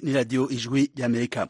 ni radiyo ijwi ry'amerika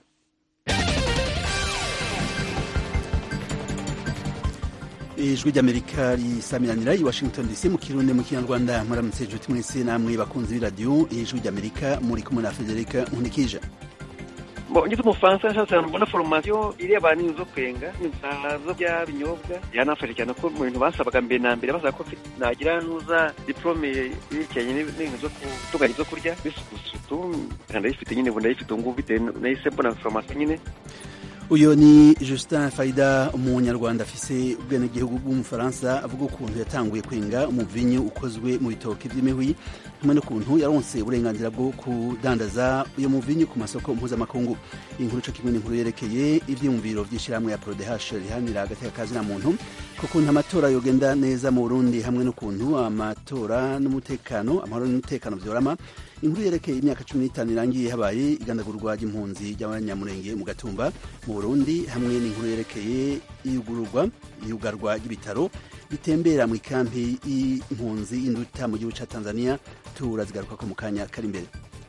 ijwi ry'amerika risamiranira i washington dc mu kirundi mu kinyarwanda muramutse inshuti mwese namwe bakunzi b'iradiyo ijwi ry'amerika muri kumwe na federica nkunikije ngize umufaransa nshatse mbona foromasiyo ireba n'inzu zo kwenga zo bya binyobwa yanafashe cyane ko mu bintu basabaga mbere na mbere basaba ko nagira nuza diplome yerekeranye n'ibintu zo gutunganya ibyo kurya bisukusutu ndayifite nyine ubu ndayifite ubu ngubu bitewe nahise mbona foromasiyo nyine uyu ni Justin Faida umunyarwanda afise ubwenegihugu bw'umufaransa avuga ukuntu yatanguye kwenga umuvinyu ukozwe mu bitoki by'imihwi hamwe n'ukuntu yaronse uburenganzira bwo kudandaza uyo muvinyu ku masoko mpuzamakungu inkuru co kimwe n'inkuru yerekeye ivyiyumviro vy'ishirahamwe ya Prodehash rihanira agateka kazina muntu ku kuntu amatora yogenda neza mu Burundi hamwe n'ukuntu amatora n'umutekano amahoro n'umutekano vyorama inkuru yerekeye imyaka cumi n'itanu irangiye habaye igandagurwa ry'impunzi ry'abanyamurenge mu gatumba mu burundi hamwe n'inkuru yerekeye iyugururwa iyugarwa ry'ibitaro bitembera mu ikampi y'impunzi y'induta mu gihugu ca tanzania turazigaruka ko mu kanya kari imbere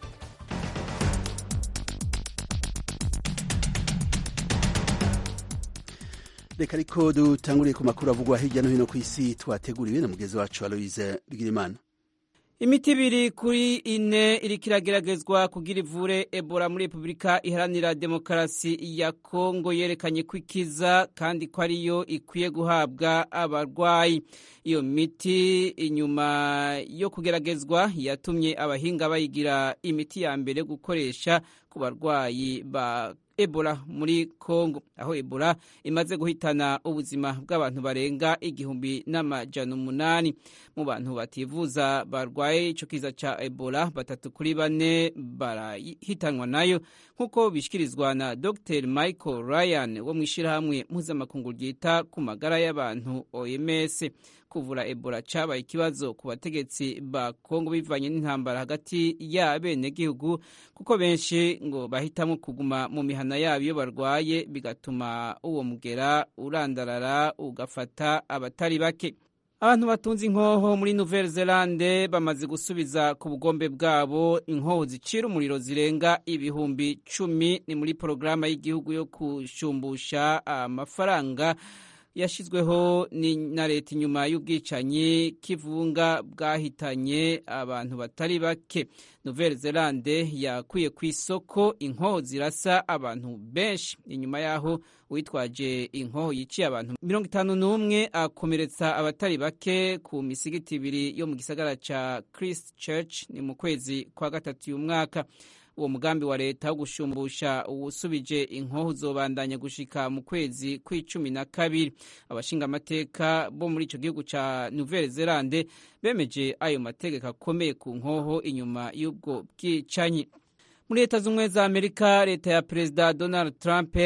reka ariko dutanguriye ku makuru avugwa hirya no hino ku isi twateguriwe na mugezi wacu aloise bigirimana imiti ibiri kuri ine iriko irageragezwa kugira ivure ebola muri repubulika iharanira demokarasi ya kongo yerekanye ko ikiza kandi ko ariyo ikwiye guhabwa abarwayi iyo miti inyuma yo kugeragezwa yatumye abahinga bayigira imiti ya mbere gukoresha ku barwayi ba ebola muri kongo aho ebola imaze guhitana ubuzima bw'abantu barenga igihumbi n'amajana umunani mu bantu bativuza barwaye ico kiza ca ebola batatu kuri bane barahitanwa nayo nk'uko bishikirizwa na dr michael ryan wo mw'ishirahamwe mpuzamakungu ryita ku magara y'abantu oms kuvura ebola cabaye ikibazo ku bategetsi ba kongo bivanye n'intambara hagati y'abenegihugu kuko benshi ngo bahitamo kuguma mu mihana yabo iyo barwaye bigatuma uwo mugera urandarara ugafata abatari bake abantu batunze inkoho muri nouvelle zelande bamaze gusubiza ku bugombe bwabo inkoho zicira umuriro zirenga ibihumbi cumi ni muri porogaramu y'igihugu yo kushumbusha amafaranga yashyizweho na leta inyuma y'ubwicanyi k'ivunga bwahitanye abantu batari bake nouvelle zelande yakuye ku isoko inkoho zirasa abantu benshi inyuma y'aho uwitwaje inkoho yiciye abantu mirongo itanu n'umwe akomeretsa abatari bake ku misigiti ibiri yo mu gisagara ca christ church ni mu kwezi kwa gatatu uyu mwaka uwo mugambi wa leta wo gushumbusha uwusubije inkoho uzobandanya gushika mu kwezi kw'icumi na kabiri abashingamateka bo muri ico gihugu ca nouvelle zelande bemeje ayo mategeko akomeye ku nkoho inyuma y'ubwo bwicanyi muri leta z'ubumwe za amerika leta ya perezida donald trump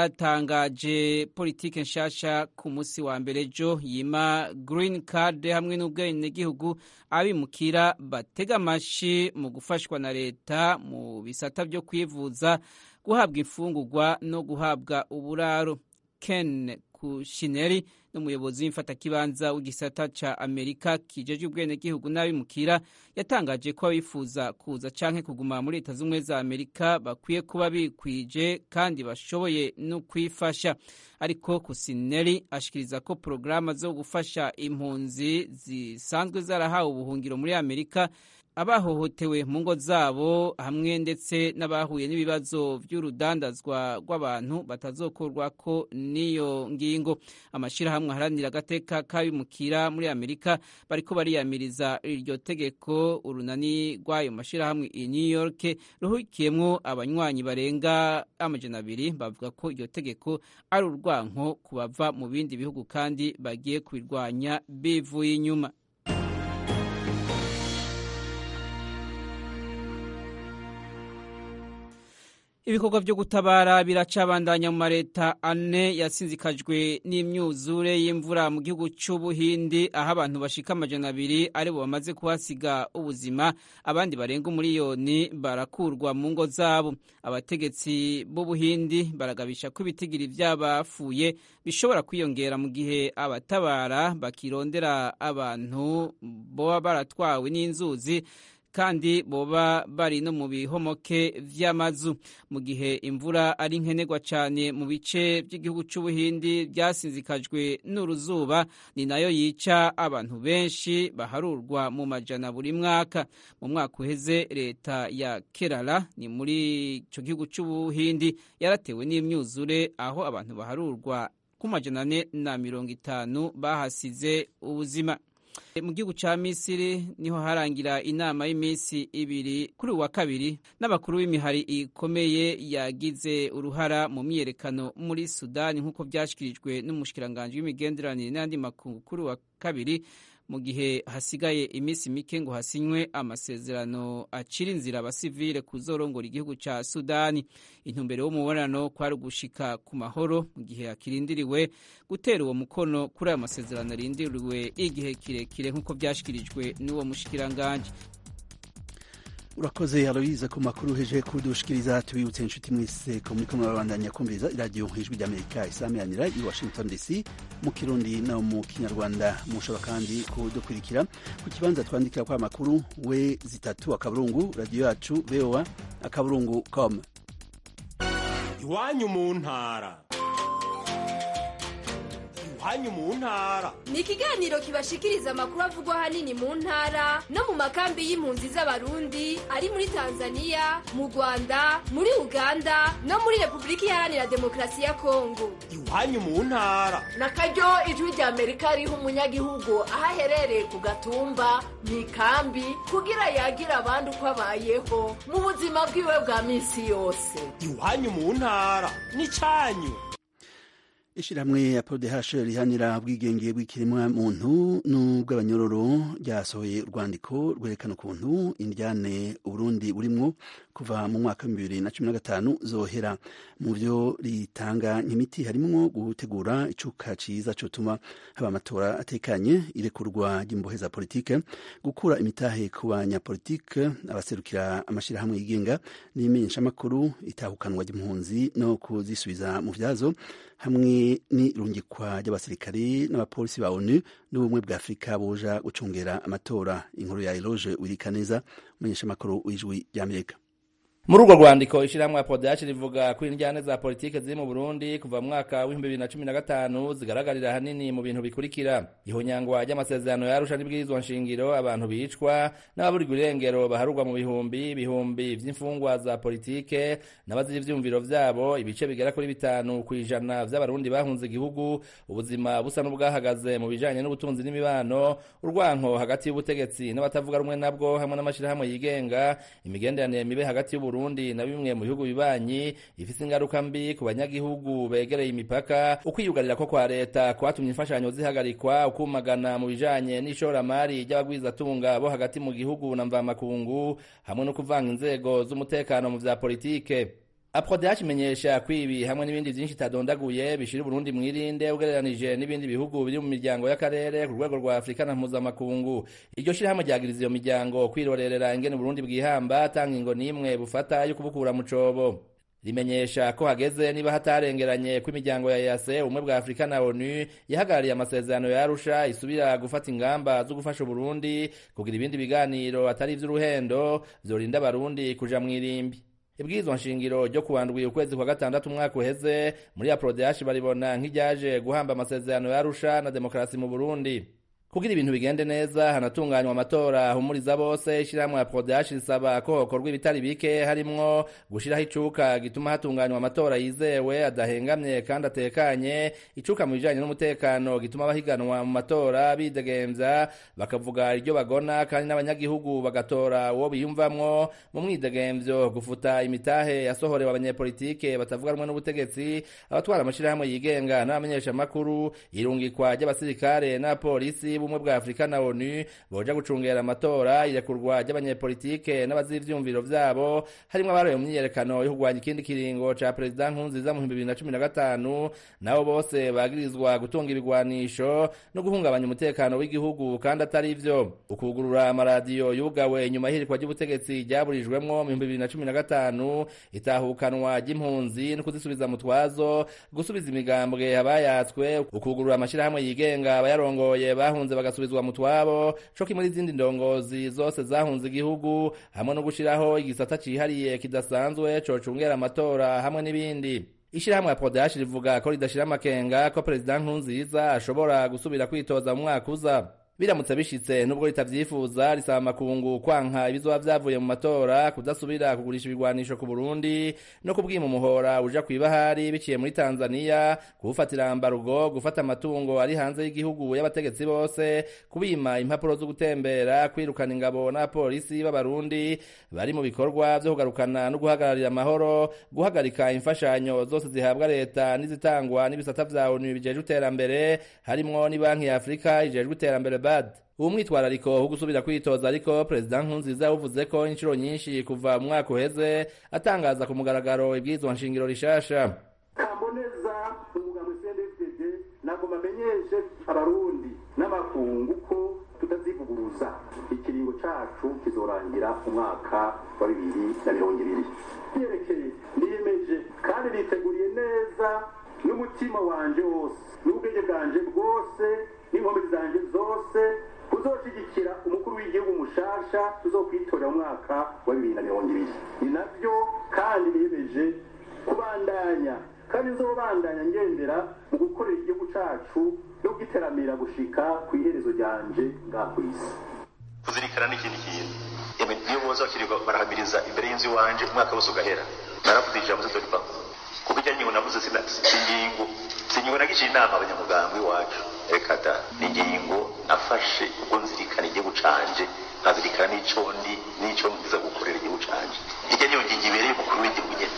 yaratangaje politike nshasha ku munsi wa mbere ejo yima green card hamwe n'ubwenegihugu abimukira batega amashi mu gufashwa na leta mu bisata byo kwivuza guhabwa imfungurwa no guhabwa uburaro ken kushineri n'umuyobozi w'imfatakibanza w'igisata ca amerika kijeje ubwenegihugu n'abimukira yatangaje ko abifuza kuza canke kuguma muri leta z'ubumwe za amerika bakwiye kuba bikwije kandi bashoboye no kwifasha ariko kusineri ashikiriza ko porogaramu zo gufasha impunzi zisanzwe zarahawe ubuhungiro muri amerika abahohotewe mu ngo zabo hamwe ndetse n'abahuye n'ibibazo by'urudandazwa rw'abantu batazokorwako n'iyo ngingo amashyirahamwe aharanira agateka k'abimukira muri amerika bariko bariyamiriza iryo tegeko urunani rw'ayo mashyirahamwe i new york ruhukiyemwo abanywanyi barenga amajana abiri bavuga ko iryo tegeko ari urwanko ku bava mu bindi bihugu kandi bagiye kubirwanya bivuye inyuma ibikorwa byo gutabara biracabandanya mu mareta ane yasinzikajwe n'imyuzure y'imvura mu gihugu c'ubuhindi aho abantu bashika amajana abiri aribo bamaze kuhasiga ubuzima abandi barenga umuriyoni barakurwa mu ngo zabo abategetsi b'ubuhindi baragabisha ko ibitigiri vy'abapfuye bishobora kwiyongera mu gihe abatabara bakirondera abantu boba baratwawe n'inzuzi kandi boba bari no mu bihomoke vy'amazu mu gihe imvura ari nkenerwa cyane mu bice by'igihugu c'ubuhindi byasinzikajwe n'uruzuba ni nayo yica abantu benshi baharurwa mu majana buri mwaka mu mwaka uheze leta ya kerala ni muri ico gihugu c'ubuhindi yaratewe n'imyuzure aho abantu baharurwa ku majana ane na mirongo itanu bahasize ubuzima mu gihugu ca misiri niho harangira inama y'iminsi ibiri kuri uwa kabiri n'abakuru b'imihari ikomeye yagize uruhara mu myiyerekano muri sudani nk'uko vyashikirijwe n'umushikiranganji w'imigenderanire n'andi makungu kuri uwa kabiri mu gihe hasigaye iminsi mike ngo hasinywe amasezerano acira inzira abasivile kuzorongora igihugu ca sudani intumbero y'umubonano kwari ugushika ku mahoro mu gihe hakirindiriwe gutera uwo mukono kuri ayo masezerano arindiriwe igihe kirekire nk'uko vyashikirijwe n'uwo mushikiranganji urakoze aloyize ku makuru heje kudushikiriza tubibutse inshuti mwese ko muriko murabandanya kumviriza iradiyo ijwi ry'amerika isameranira i washington dc mu kirundi no mu kinyarwanda mushobora kandi kudukurikira ku kibanza twandikira kwa makuru we zitatu akaburungu radiyo yacu voa akaburungu com iwanyu mu ntara iwanyu mu ntara ni ikiganiro kibashikiriza amakuru avugwa ahanini mu ntara no mu makambi y'impunzi z'abarundi ari muri tanzania mu rwanda muri uganda no muri repubulika iharanira demokarasi ya kongo iwanyu mu ntara na karyo ijwi rya amerika riha umunyagihugu aho aherereye ku gatumba mu ikambi kugira yagire abandi uko abayeho mu buzima bwiwe bwa minsi yose iwanyu mu ntara ni cyanyu ishirahamwe ya PODH rihanira ubwigenge bw'ikiremwa muntu n'ubw'abanyororo ryasohoye urwandiko rwerekana ukuntu indyane Uburundi burimwo kuva mu mwaka wa bibiri na cumi na gatanu zohera mu vyo ritanga nk'imiti harimwo gutegura icuka ciza cotuma haba amatora atekanye irekurwa ry'imbohe za politike gukura imitahe ku banyapolitike abaserukira amashirahamwe yigenga n'imenyeshamakuru itahukanwa ry'impunzi no kuzisubiza mu vyazo hamwe n'irungikwa ry'abasirikari n'abapolisi ba onu n'ubumwe bwa afurika buja gucungera amatora inkuru ya eloge wirikaneza umumenyeshamakuru w'ijwi ry'amerika muri urwo rwandiko ishyirahamwe ya podashi rivuga ko indyane za politike ziri mu burundi kuva mu mwaka w'ibihumbi bibiri na cumi na gatanu zigaragarira ahanini mu bintu bikurikira ihonyangwa ry'amasezerano yarusha n'ibwirizwa nshingiro abantu bicwa n'ababurirwa irengero baharurwa mu bihumbi bihumbi vy'imfungwa za politike n'abazira ivyumviro vyabo ibice bigera kuri bitanu ku ijana vy'abarundi bahunze igihugu ubuzima busa n'ubwahagaze mu bijanye n'ubutunzi n'imibano urwanko hagati y'ubutegetsi n'abatavuga rumwe nabwo hamwe n'amashirahamwe yigenga imigenderanire mibe hagati y'ubu Burundi na bimwe mu bihugu bibanyi ifise ingaruka mbi ku banyagihugu begereye imipaka ukwiyugarira ko kwa leta kwatumye imfashanyo zihagarikwa ukumagana mu bijanye n'ishoramari ry'abagwizatunga bo hagati mu gihugu na mvamakungu hamwe no kuvanga inzego z'umutekano mu vya politike aprodeach imenyesha ko ibi hamwe n'ibindi vyinshi itadondaguye bishira uburundi mwirinde ugereranije n'ibindi bihugu biri mu miryango y'akarere ku rwego rwa afurika na mpuzamakungu iryo shirahamwe ryagiriza iyo miryango kwirorerera ingene uburundi bwihamba tanga ingo n'imwe bufata yo kubukura mu cobo rimenyesha ko hageze niba hatarengeranye ko imiryango ya yase ubumwe bwa afurika na onu yahagarariye amasezerano ya arusha isubira gufata ingamba zo gufasha uburundi kugira ibindi biganiro atari ivy'uruhendo vyorinda abarundi kuja mw'irimbi ibwirizwa nshingiro ryo kuwandwi ukwezi kwa gatandatu umwaka uheze muri aprodeashi baribona nk'iryaje guhamba amasezerano ya arusha na demokarasi mu burundi kugira ibintu bigende neza hanatunganywa amatora ahumuriza bose ishyirahamwe ya prodeashi risaba ko hokorwa ibitari bike harimwo gushiraho icuka gituma hatunganywa amatora yizewe adahengamye kandi atekanye icuka mu bijanye n'umutekano gituma abahiganwa mu matora bidegemvya bakavuga iryo bagona kandi n'abanyagihugu bagatora uwo biyumvamwo mu mwidegemvyo gufuta imitahe yasohorewe abanyepolitike batavuga rumwe n'ubutegetsi abatwara amashirahamwe yigenga n'abamenyeshamakuru irungikwa ry'abasirikare n'abapolisi bumwe bwa Afrika na ONU boja gucungera amatora irekurwa ry'abanyepolitike n'abazi ivyumviro vyabo harimwo abaroye mu myiyerekano yo kurwanya ikindi kiringo ca perezida Nkurunziza mu 2015 nabo bose bagirizwa gutunga ibigwanisho no guhungabanya umutekano w'igihugu kandi atari ivyo ukugurura amaradiyo yugawe inyuma y'ihirikwa ry'ubutegetsi ryaburijwemwo mu 2015 itahukanwa ry'impunzi no kuzisubiza mu twazo gusubiza imigambwe abayatswe ukugurura amashirahamwe yigenga abayarongoye bahunze bahunze bagasubizwa mu twabo co kimwe n'izindi ndongozi zose zahunze igihugu hamwe no gushiraho igisata cihariye kidasanzwe cocungera amatora hamwe n'ibindi ishirahamwe ya podashi rivuga ko ridashira amakenga ko perezida nkurunziza ashobora gusubira kwitoza mu mwaka uza biramutse bishitse nubwo ritavyifuza risaba amakungu kwanka ibizoba vyavuye mu matora kudasubira kugurisha ibigwanisho ku Burundi no kubwima umuhora uja kwibahari biciye muri Tanzania kuwufatira ambarugo gufata amatungo ari hanze y'igihugu y'abategetsi bose kubima impapuro zo gutembera kwirukana ingabo n'abapolisi b'abarundi bari mu bikorwa vyo kugarukana no guhagararira amahoro guhagarika imfashanyo zose zihabwa leta n'izitangwa n'ibisata vya ONU bijejwe iterambere harimwo ni banki ya Afrika ijejwe iterambere BAD uwo mwitwarariko wo gusubira kwitoza ariko perezida nkurunziza yavuze ko inshuro nyinshi kuva mu mwaka uheze atangaza ku mugaragaro ibwirizwa nshingiro rishasha kamboneza umugambi CNDD ntabwo bamenyeshe abarundi n'amakungu ko tutazivuguruza ikiringo cacu kizorangira umwaka wa bibiri na mirongo ibiri vyerekeye niyemeje kandi niteguriye neza n'umutima wanje wose n'ubwenge bwanje bwose n'inkomezi zanje zose kuzoshigikira umukuru w'igihugu mushasha tuzokwitorera mu mwaka wa bibiri na mirongo ibiri ni navyo kandi niyemeje kubandanya kandi nzobandanya ngendera mu gukorera igihugu cacu no kugiteramira gushika ku iherezo ryanje ngaha kw'isi kuzirikana n'ikindi kintu yemwe niyo boza bakirirwa barahamiriza imbere y'inzu iwanje umwaka wose ugahera naravuze ijambo zitolipa kuko ijya ngingo navuze sina singingo singingo nagishiye inama abanyamuganga iwacu reka da ni ingingo nafashe ubwo nzirikana igihugu canje nkazirikana n'ico ndi n'ico ngiza gukorera igihugu canje ijya niyo ngingo ibereye umukuru w'igihugu nyene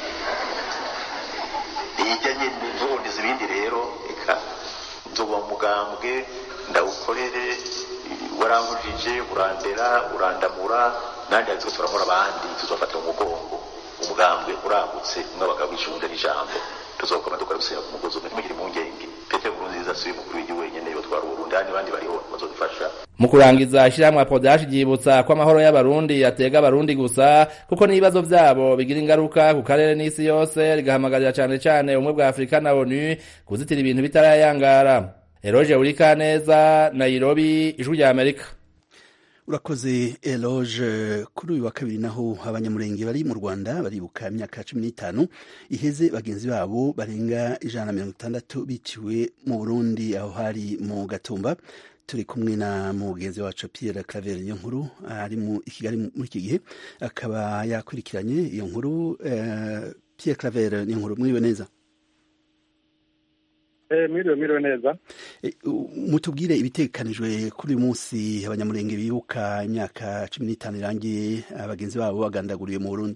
ijya nyene ntuboneza ibindi rero reka nzoba umugambwe ndawukorere warankujije urandera urandamura nanjye azi ko turamura abandi tuzofata mu mugongo umugambwe uragutse umwe abagabo icunda n'ijambo tuzokoma dukora gusenga ku mugozi umwe ntimugire impungenge petero nkurunziza si we mukuru w'igihugu wenyene yotwara uburundi handi bandi bariho bazodufasha mu kurangiza ishirahamwe apodashi ryibutsa ko amahoro y'abarundi atega abarundi gusa kuko n'ibibazo vyabo bigira ingaruka ku karere n'isi yose rigahamagarira cane cane ubumwe bwa afurika na onu kuzitira ibintu bitarayangara eroje urikaneza nairobi ijwi rya amerika urakoze eloge kuri uyu wa kabiri naho abanyamurenge bari mu rwanda baribuka imyaka cumi n'itanu iheze bagenzi babo barenga ijana na mirongo itandatu biciwe mu burundi aho hari mu gatumba turi kumwe na mugenzi wacu Pierre Claver iyo nkuru ari mu Kigali muri iki gihe akaba yakurikiranye iyo nkuru Pierre Claver niyo nkuru mwiriwe neza mwiriwe mwiriwe neza mutubwire ibitekanijwe kuri uyu munsi abanyamurenge bibuka imyaka cumi n'itanu irangiye abagenzi babo bagandaguriwe mu burundi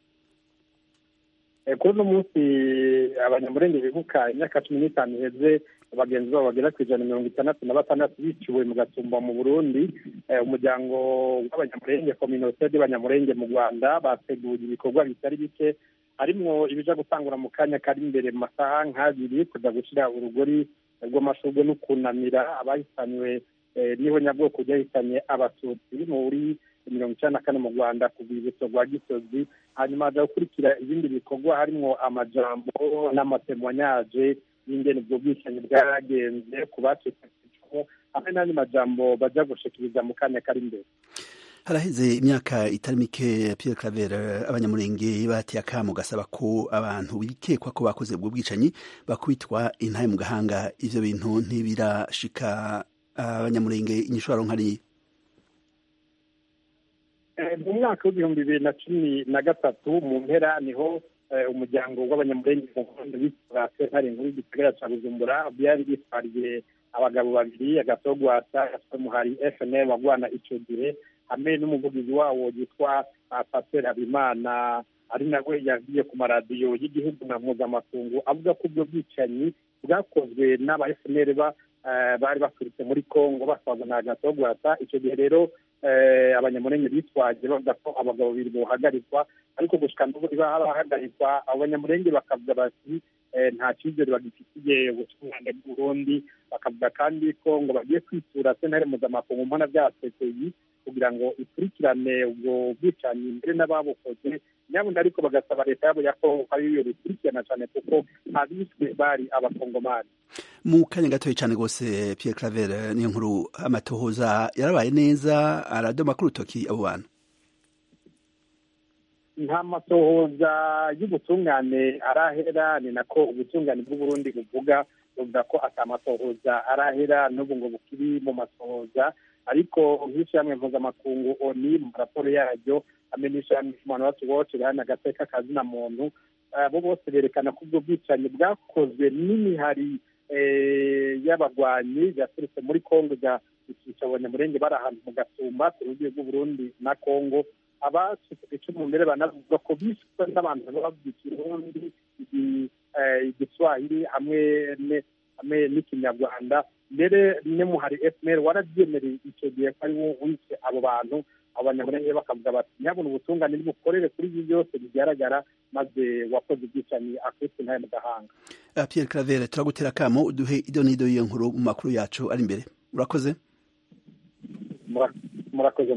kuri uno munsi abanyamurenge bibuka imyaka cumi n'itanu iheze abagenzi babo bagera ku ijana mirongo itandatu na batandatu biciwe mu gatumba mu burundi umuryango w'abanyamurenge kominote y'abanyamurenge mu rwanda bateguye ibikorwa bitari bike harimwo ibija gutangura mu kanya kari imbere mu masaha nk'abiri kuja gushyira urugori rw'amashurwe no kunamira abahitanywe niho nyabwoko ryahitanye abatutsi muri mirongo icyenda na kane mu rwanda ku rwibutso rwa gisozi hanyuma haza gukurikira ibindi bikorwa harimwo amajambo n'amatemwanyaje y'ingene ubwo bwicanyi bwagenze ku bacitse hamwe n'andi majambo baja gushikiriza mu kanya kari imbere haraheze imyaka itari mike Pierre Claver abanyamurenge bateye akamo gasaba ko abantu bikekwa ko bakoze ubwo bwicanyi bakubitwa intaye mu gahanga ivyo bintu ntibirashika abanyamurenge inyishwaro nkariya mu mwaka w'ibihumbi bibiri na cumi na gatatu mu mpera niho umuryango w'abanyamurenge mu Burundi witwa sentare nkuru y'igisagara ca bujumbura byari bitwariye abagabo babiri agatogwasa muhari fnl wagwana ico gihe hamwe n'umuvugizi wawo yitwa pasiteri habimana ari nawe yagiye ku maradiyo y'igihugu na mpuzamakungu avuga ko ubwo bwicanyi bwakozwe n'aba fnl bari baturutse muri congo basaza na gatogwasa icyo gihe rero abanyamurenge bitwaje bavuga ko abagabo babiri bohagarikwa ariko gushika n'ubu ntibahagarikwa abo banyamurenge bakavuga bati nta cyizere bagifitiye ubutungane bw'uburundi bakavuga kandi ko ngo bagiye kwitura sentare mpuzamakungu mbona bya cpi kugira ngo ikurikirane ubwo bwicanyi mbere n'ababukoze nyabundi ariko bagasaba leta yabo ya kongo ko ariyo bikurikirana cyane kuko abishwe bari abakongomani mu kanya gatoya cyane rwose Pierre Claver niyo nkuru amatohoza yarabaye neza aradoma ku rutoki abo bantu nta matohoza y'ubutungane arahera ni nako ubutungane bw'uburundi buvuga buvuga ko atamatohoza arahera n'ubu ngo bukiri mu matohoza ariko nk'ishyirahamwe mpuzamakungu oni mu raporo yaryo hamwe n'ishyirahamwe human rights watch rihana agateka kazina muntu bo bose berekana ko ubwo bwicanyi bwakozwe n'imihari y'abagwanyi yaturutse muri kongo ikica abanyamurenge bari ahantu mu gatumba ku rugiye rw'uburundi na kongo abacitse icumu mbere banavuga ko bishwe n'abantu bavuga ikirundi igiswahili hamwe hamwe n'ikinyarwanda mbere n'umuhari fpr warabyemereye icyo gihe ko ari wo wishe abo bantu abanyamurenge bakavuga bati nyabona ubutungane nibukorere kuri ibi byose bigaragara maze wakoze ubwicanyi akubise ntayo mu gahanga Pierre Claver turagutera akamo uduhe ido n'ido y'iyo nkuru mu makuru yacu ari imbere urakoze murakoze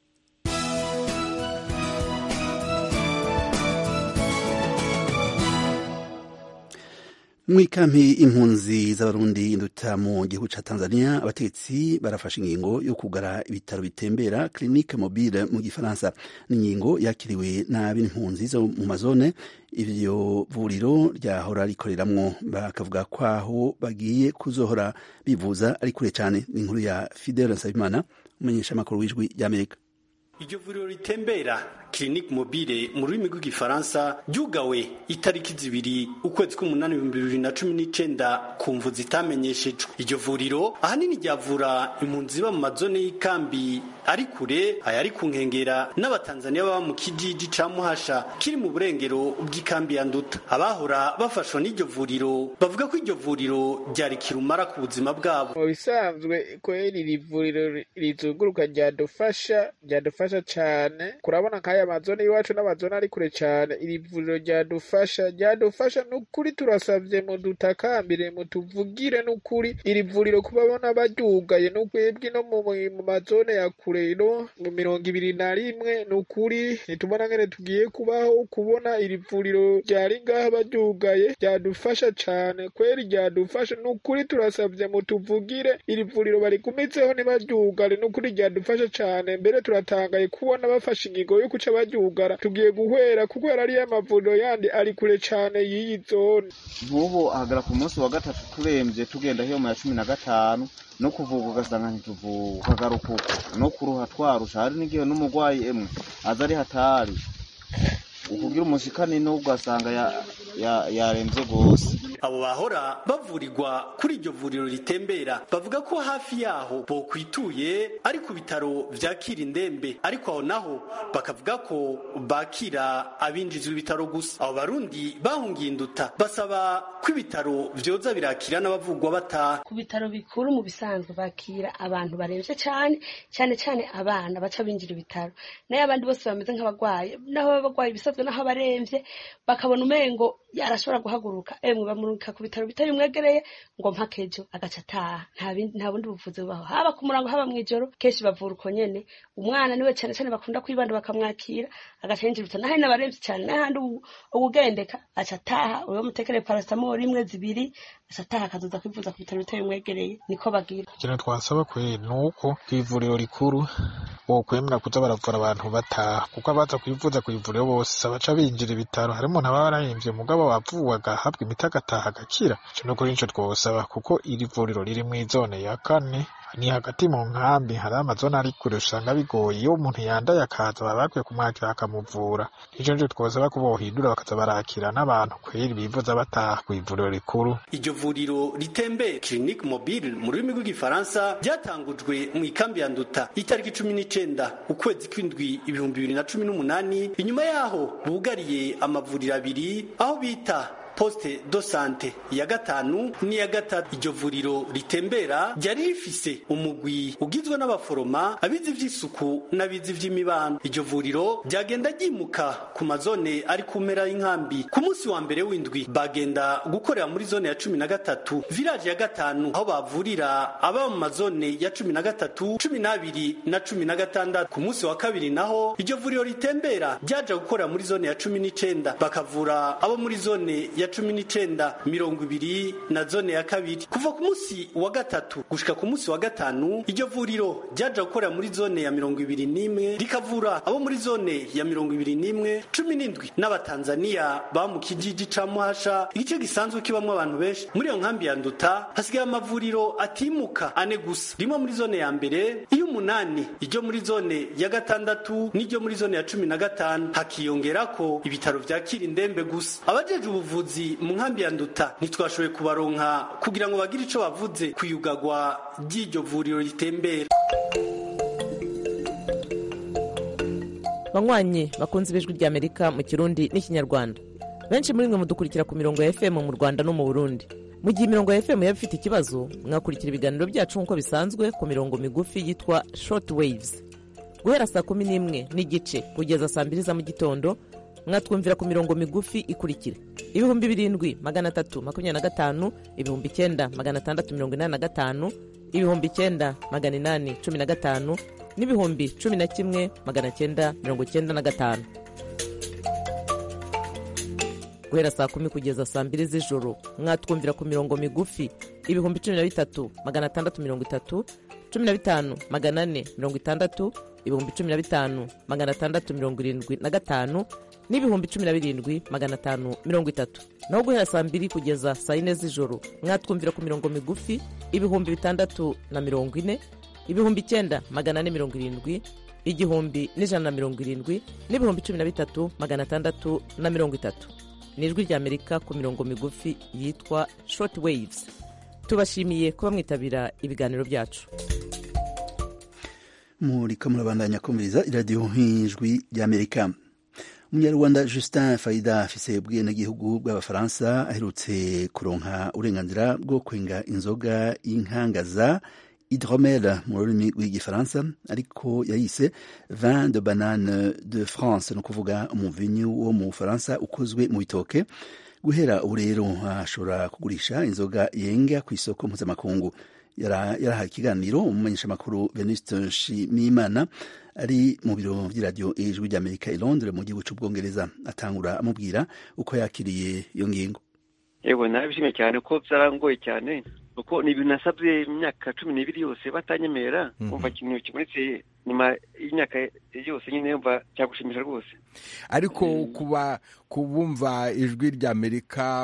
mw'ikampi impunzi z'abarundi induta mu gihugu ca tanzania abategetsi barafashe ingingo yo kugara ibitaro bitembera clinique mobile mu gifaransa n'ingingo yakiriwe nabi n'impunzi zo mu mazone ivyo vuriro ryahora rikoreramwo bakavuga ko aho bagiye kuzohora bivuza ari kure cane ni inkuru ya fidele nsabimana umumenyesha amakuru w'ijwi ry'amerika iryo vuriro ritembera clinique mobile mu rurimi rw'igifaransa ryugawe itariki zibiri ukwezi k'umunani ibihumbi bibiri na cumi n'icenda ku mvu zitamenyeshejwe iryo vuriro ahanini ryavura impunzi ziba mu mazone y'ikambi ari kure ayari ku nkengera n'abatanzaniya baba mu kijiji ca muhasha kiri mu burengero bw'ikambi ya nduta abahora bafashwa n'iryo vuriro bavuga ko iryo vuriro ryari kirumara ku buzima bwabo mu bisanzwe kweri iri vuriro rizunguruka ryadufasha ryadufasha cane kurabona nk'aya mazone y'iwacu n'amazone ari kure cane iri vuriro ryadufasha ryadufasha n'ukuri turasavye mudutakambire mutuvugire n'ukuri iri vuriro kubabona baryugaye n'ukwebwe no mu mazone ya kure no mu mirongo ibiri na rimwe n'ukuri nitubona ngene tugiye kubaho kubona iri vuriro ryari ngaha baryugaye ryadufasha cane kweri ryadufasha n'ukuri turasavye mutuvugire iri vuriro barigumizeho ntibaryugare n'ukuri ryadufasha cane mbere turatangaye kubona bafashe ingingo yo kuca baryugara tugiye guhwera kuko ariyo amavuriro yandi ari kure cane y'iyi zone nk'ubu ahagara ku munsi wa gatatu turemvye tugenda hiyo mu ya cumi na gatanu no kuvuga ugasanga ntituvuga ukagaruka uko no kuruha twarusha hari n'igihe n'umurwayi emwe aza ari hatari ukugira umushikani n'ubwo ugasanga yaremvye gose abo bahora bavurirwa kuri iryo vuriro ritembera bavuga ko hafi yaho bokwituye ari ku bitaro vyakira indembe ariko aho naho bakavuga ko bakira abinjizwa ibitaro gusa abo barundi bahungiye induta basaba ko ibitaro vyoza birakira n'abavugwa bataha ku bitaro bikuru mu bisanzwe bakira abantu baremvye cane cane cane abana baca binjira ibitaro nayo abandi bose bameze nk'abagwayi naho baba bagwaye ibisanzwe naho abaremvye bakabona umengo arashobora guhaguruka emwe bamurika ku bitaro bitari bimwegereye ngo mpaka ejo agaca ataha nta bundi buvuzi bubaho haba ku murango haba mw'ijoro kenshi bavura uko nyene umwana niwe cane cane bakunda kwibanda bakamwakira agaca yinjira ibitaro naho n'abaremvye cane n'ahandi uwugendeka aca ataha uwo mutekereye paracetamol rimwe zibiri aca ataha akazoza kwivuza ku bitaro bitari bimwegereye niko bagira ikintu twasaba kweri ni uko kw'ivuriro rikuru bokwemera kuza baravura abantu bataha kuko abaza kwivuza kw'ivuriro bose baca binjira ibitaro harimo n'ababa barahemvye mugabo wavuwe agahabwa imiti agataha agakira ico no kuri nico twosaba kuko iri vuriro riri mw'izone ya kane ni hagati mu nkambi hari amazone ari kure usanga bigoye iyo umuntu yandaye akaza baba bakwiye kumwakira bakamuvura ico nico twosaba ko bohindura bakaza barakira n'abantu kweri bivuza bataha kw'ivuriro rikuru iryo vuriro ritembe clinique mobile mu rurimi rw'igifaransa ryatangujwe mu ikambi ya nduta itariki cumi n'icenda ukwezi kw'indwi ibihumbi bibiri na cumi n'umunani inyuma yaho bugariye amavuriro abiri aho bita poste do sante ya gatanu n'iya gatatu iryo vuriro ritembera ryari rifise umugwi ugizwe n'abaforoma abizi ivy'isuku n'abizi ivy'imibano iryo vuriro ryagenda ryimuka ku mazone ari ku mpera y'inkambi ku munsi wa mbere w'indwi bagenda gukorera muri zone ya cumi na gatatu village ya gatanu aho bavurira aba mu mazone ya cumi na gatatu cumi n'abiri na cumi na gatandatu ku munsi wa kabiri naho iryo vuriro ritembera ryaja gukorera muri zone ya cumi n'icenda bakavura abo muri zone ya cumi n'icenda mirongo ibiri na zone ya kabiri kuva ku munsi wa gatatu gushika ku munsi wa gatanu iryo vuriro ryaja gukorera muri zone ya mirongo ibiri n'imwe rikavura abo muri zone ya mirongo ibiri n'imwe cumi n'indwi n'abatanzaniya ba mu kijiji ca muhasha igice gisanzwe kibamwo abantu benshi muri iyo nkambi ya nduta hasigaye amavuriro atimuka ane gusa rimwe muri zone ya mbere iy'umunani iryo muri zone ya gatandatu n'iryo muri zone ya cumi na gatanu hakiyongerako ibitaro vyakira indembe gusa abajeje ubuvuzi mu nkambi ya nduta ntitwashoboye kubaronka kugira ngo bagire ico bavuze kuyugagwa ry'iryo vuriro ritembera banywanyi bakunze ibijwi ry'amerika mu kirundi n'ikinyarwanda benshi muri mwe mudukurikira ku mirongo ya fm mu rwanda no mu burundi mu gihe imirongo ya fm yaba ifite ikibazo mwakurikira ibiganiro byacu nk'uko bisanzwe ku mirongo migufi yitwa short waves guhera saa kumi n'imwe n'igice kugeza saa mbiri za mu gitondo mwatwumvira ku mirongo migufi ikurikira ibihumbi birindwi magana atatu makumyabiri na gatanu ibihumbi icyenda magana atandatu mirongo inani na gatanu ibihumbi icyenda magana inani cumi na gatanu n'ibihumbi cumi na kimwe magana cyenda mirongo cyenda na gatanu guhera saa kumi kugeza saa mbiri z'ijoro mwatwumvira ku mirongo migufi ibihumbi cumi na bitatu magana atandatu mirongo itatu cumi na bitanu magana ane mirongo itandatu ibihumbi cumi na bitanu magana atandatu mirongo irindwi na gatanu n'ibihumbi cumi na birindwi magana atanu mirongo itatu naho guhera saa mbiri kugeza saa yine z'ijoro mwatwumvira ku mirongo migufi ibihumbi bitandatu na mirongo ine ibihumbi icyenda magana ane mirongo irindwi igihumbi n'ijana na mirongo irindwi n'ibihumbi cumi na bitatu magana atandatu na mirongo itatu ni ijwi ry'amerika ku mirongo migufi yitwa short waves tubashimiye kuba mwitabira ibiganiro byacu muriko murabandanya kumviriza iradiyo nk'ijwi ry'amerika umunyarwanda justin faida afise ubwenegihugu bw'abafaransa aherutse kuronka uburenganzira bwo kwenga inzoga y'inkangaza hydromel mu rurimi rw'igifaransa ariko yayise vin de banane de france ni ukuvuga umuvinyu wo mu bufaransa ukozwe mu bitoke guhera ubu rero ashobora kugurisha inzoga yenga ku isoko mpuzamakungu yarahaye ikiganiro umumenyeshamakuru venuste nshimiyimana ari mu biro by'iradiyo ijwi ry'amerika i londres mu gihugu cy'ubwongereza atangura amubwira uko yakiriye iyo ngingo yewe nabishimye cyane ko byarangoye cyane kuko ni ibintu nasabye imyaka cumi n'ibiri yose batanyemera kumva ikintu kibonetse nyuma y'imyaka yose nyine yumva cyagushimisha rwose ariko kuba kubumva ijwi ry'amerika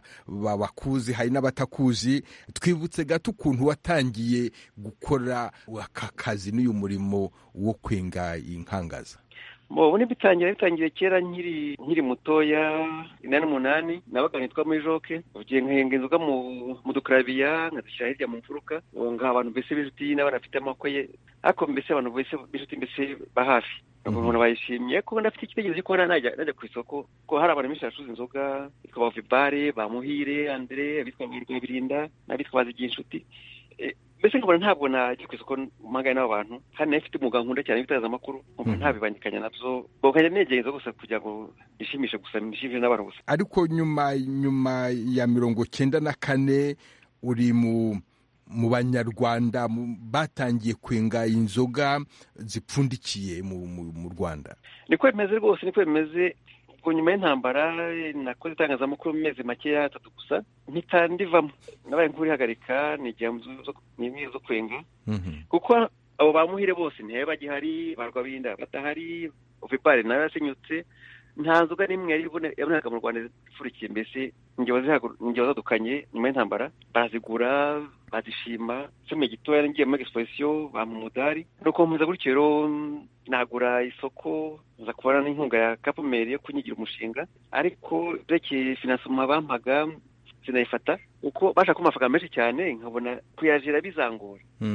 bakuzi hari n'abatakuzi twibutse gato ukuntu watangiye gukora aka kazi n'uyu murimo wo kwenga inkangaza ubu bitangira bitangiye kera nkiri nkiri mutoya inani n'umunani nabaga nitwa muri joke ugiye nkahenga inzoga mu dukarabiya nkazishyira hirya mu mfuruka ngaha abantu mbese b'inshuti n'abana bafite amaboko ye ariko mbese abantu bose b'inshuti mbese ba hafi umuntu bayishimye ko ndafite igitekerezo ko najya najya ku isoko ko hari abantu benshi bacuruza inzoga bitwa ba vibare ba muhire andre abitwa birinda n'abitwa bazigiye inshuti mbese nkabona ntabwo najya ku isoko mpangane n'abo bantu kandi nayo ifite umwuga nkunda cyane w'itangazamakuru nkumva ntabibangikanya nabyo bakajya negereza gusa kugira ngo nishimishe gusa nishimishe n'abantu gusa ariko nyuma nyuma ya mirongo cyenda na kane uri mu mu banyarwanda batangiye kwenga inzoga zipfundikiye mu rwanda niko bimeze rwose niko bimeze ubwo nyuma y'intambara nakoze itangazamakuru mu mezi makeya atatu gusa mpita ndivamo nabaye nk'urihagarika nigihe mu zo kwenga kuko abo bamuhire bose ntibabe bagihari barwa binda badahari ovipari nayo yasenyutse nta nzoga n'imwe yari yaboneka mu rwanda ipfurikiye mbese ingero zadukanye nyuma y'intambara barazigura bazishima icumi gitoya ngiye muri exposition bampa umudari nuko mpuza gutyo rero nagura isoko nza kubona n'inkunga ya kapumeri yo kunyigira umushinga ariko byerekeye finansoma bampaga sinayifata kuko bashaka amafaranga menshi cyane nkabona kuyajira bizangora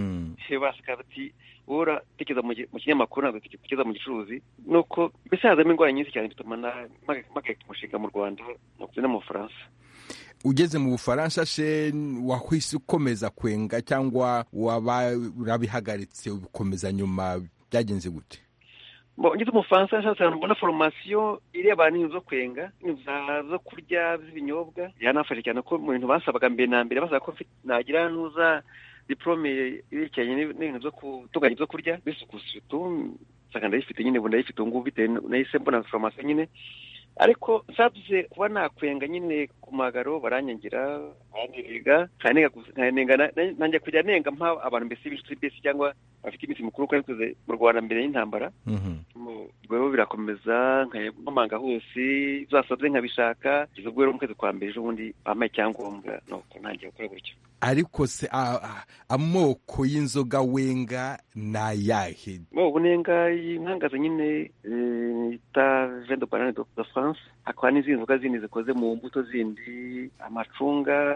baseka bati wowe uratekereza mu kinyamakuru ntabwo utekereza mu gicuruzi nuko mbese hazamo indwara nyinshi cyane bituma mpagarika umushinga mu rwanda no mu bufaransa ugeze mu bufaransa se wahise ukomeza kwenga cyangwa waba urabihagaritse ubikomeza nyuma byagenze gute ngeze umufaransa nshatse ahantu mbona foromasiyo ireba n'inzu zo kwenga zo kurya z'ibinyobwa yanafashe cyane ko mu bintu basabaga mbere na mbere basaba ko nagira nuza diporome yerekeranye n'ibintu byo gutunganya ibyo kurya bisuku nsanga ndayifite nyine ubu ndayifite ubu ngubu bitewe nahise mbona foromasiyo nyine ariko nsabuze kuba nakwenga nyine ku magaro baranyangira baraniga nanjye kujya nenga mpa abantu mbese b'inshuti mbese cyangwa bafite iminsi mikuru ko arikuze mu rwanda mbere y'intambara ubwo birakomeza nkamanga hose zasaze nkabishaka kugeza ubwo rero mu kwezi kwa mbere ejo bundi bampaye icyangombwa nuko ntangiye gukora gutyo ariko se amoko y'inzoga wenga ni ayahe ubu nenga inkangaza nyine yita vende banane de france hakaba n'izindi nzoga zindi zikoze mu mbuto zindi amacunga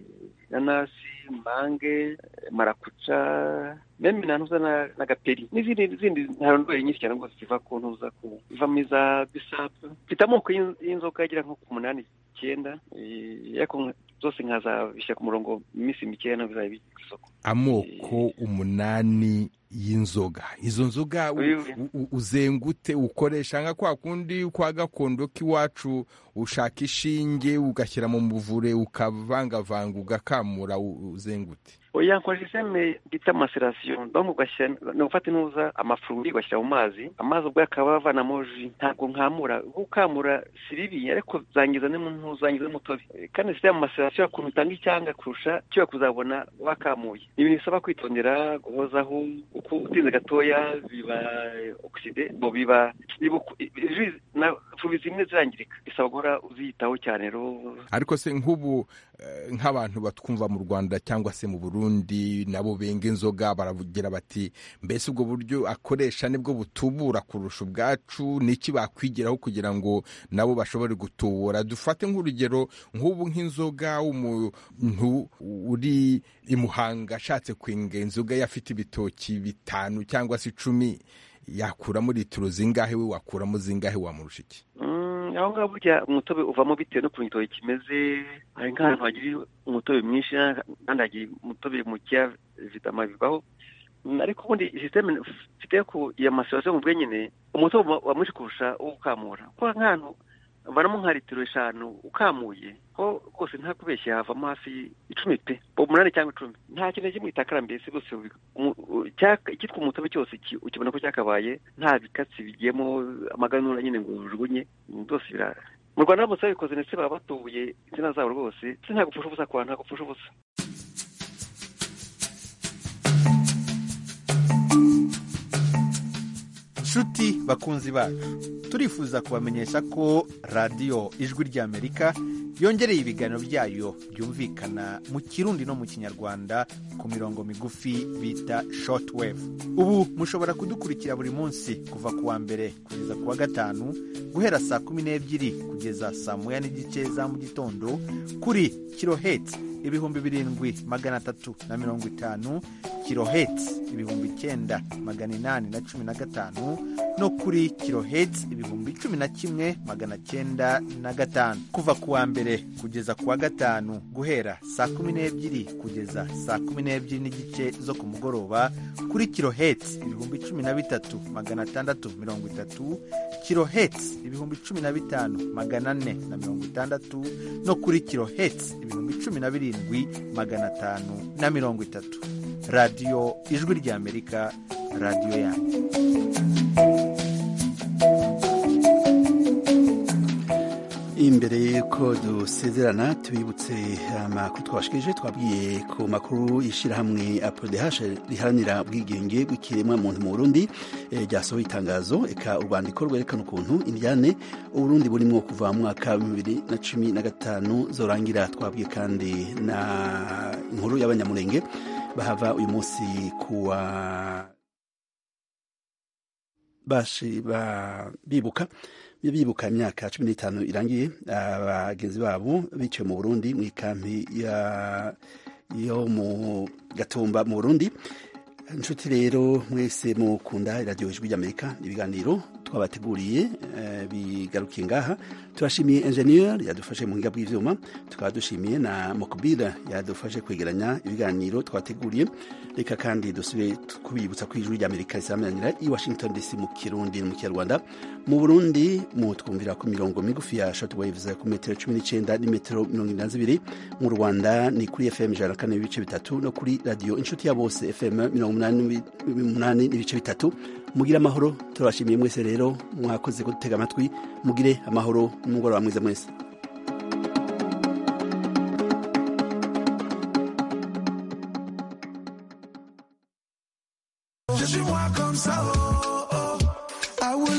inanasi mange marakuca meme na ntuza na gaperi n'izindi zindi ntarondwere nyinshi cyane rwose ziva ku ntuza ku ivamo iza bisapu mfite amoko y'inzoga agera nko ku munani icyenda ariko zose nkazabishyira ku murongo mu minsi mikeya no bizaba biri ku isoko amoko umunani y'inzoga izo nzoga uzengute ukoresha nka kwa kundi kwa gakondo k'iwacu ushaka ishinge ugashyira mu muvure ukavangavanga ugakamura uzengute oya nkoresha iseme bita maserasiyo donc ugashyira ni ugufata intuza amafururi ugashyira mu mazi amazi ubwo akaba avanamo ji ntabwo nkamura gukamura si bibi ariko zangiza ntuzangiza n'umutobe kandi sitaya mu maserasiyo ukuntu utanga icyanga kurusha kiba kuzabona wakamuye ni ibintu bisaba kwitondera guhozaho uko utinze gatoya biba oxide bo biba fubi zimwe zirangirika bisaba guhora uziyitaho cyane rero ariko se nk'ubu nk'abantu batwumva mu rwanda cyangwa se mu burundi nabo benga inzoga baravugira bati mbese ubwo buryo akoresha nibwo butubura kurusha ubwacu niki bakwigiraho kugira ngo nabo bashobore gutubura dufate nk'urugero nk'ubu nk'inzoga umuntu uri i muhanga ashatse kwenga inzoga ye afite ibitoki bitanu cyangwa se icumi yakuramo litiro zingahe we wakuramo zingahe wamurusha iki aho ngaho burya umutobe uvamo bitewe n'ukuntu igitoki kimeze hari nk'ahantu hagira umutobe mwinshi kandi hagira umutobe mukeya vitama bibaho ariko ubundi sisiteme mfite ku ya maserasiyo mu bwenyine umutobe uba mwinshi kurusha uwo ukamura kuko nk'ahantu vanamo nka litiro eshanu ukamuye ho rwose nta kubeshya havamo hafi icumi pe umunani cyangwa icumi nta kintu kimwe itakara mbese rwose icyitwa umutobe cyose ukibona ko cyakabaye nta bikatsi bigiyemo amaganura nyine ngo ujugunye byose birara mu rwanda baramutse babikoze ndetse baba batubuye insina zabo rwose ndetse nta gupfusha ubusa kwa nta gupfusha ubusa nshuti bakunzi bacu turifuza kubamenyesha ko radiyo ijwi ry'amerika yongereye ibiganiro byayo byumvikana mu kirundi no mu kinyarwanda ku mirongo migufi bita shortwave ubu mushobora kudukurikira buri munsi kuva ku wa mbere kugeza ku wa gatanu guhera saa kumi n'ebyiri kugeza saa moya n'igice za mu gitondo kuri kiloheti ibihumbi birindwi magana atatu na mirongo itanu kiloheti ibihumbi icyenda magana inani na cumi na gatanu no kuri kiloheti ibihumbi cumi na kimwe magana cyenda na gatanu kuva ku wa mbere kugeza ku wa gatanu guhera saa kumi n'ebyiri kugeza saa kumi n'ebyiri n'igice zo ku mugoroba kuri kiloheti ibihumbi cumi na bitatu magana atandatu mirongo itatu kiloheti ibihumbi cumi na bitanu magana ane na mirongo itandatu no kuri kiloheti ibihumbi cumi na birindwi magana atanu na mirongo itatu radiyo ijwi ry'amerika radiyo yanyu imbere y'uko dusezerana tubibutse amakuru twabashikirije twabwiye ku makuru y'ishyirahamwe apodehashe riharanira ubwigenge bw'ikiremwa muntu mu burundi ryasohoye itangazo eka urwandiko rwerekana ukuntu indyane uburundi burimo kuva mu mwaka wa bibiri na cumi na gatanu zorangira twabwiye kandi na inkuru y'abanyamurenge bahava uyu munsi kuwa bibuka bibuka imyaka cumi n'itanu irangiye abagenzi babo biciwe mu burundi mu ikampi yo mu gatumba mu burundi inshuti rero mwese mukunda iradiyo ijwi ry'amerika ibiganiro twabateguriye eh, bigarukiye ngaha turashimiye enjeniyeri yadufashe mu buhinga bw'ivyuma tukaba dushimiye na mokubira yadufashe kwegeranya ibiganiro twateguriye reka kandi dusubire kubibutsa ko ijwi ry'amerika risamanira i washington dc mu kirundi no mu kinyarwanda mu burundi mutwumvira ku mirongo migufi ya short waves ku metero cumi n'icenda n'imetero mirongo ine na zibiri mu rwanda ni kuri fm ijana na kane n'ibice bitatu no kuri radiyo inshuti ya bose fm mirongo umunani n'umunani n'ibice bitatu mugire amahoro turabashimiye mwese rero mwakoze kudutega amatwi mugire amahoro n'umugoroba mwiza mwese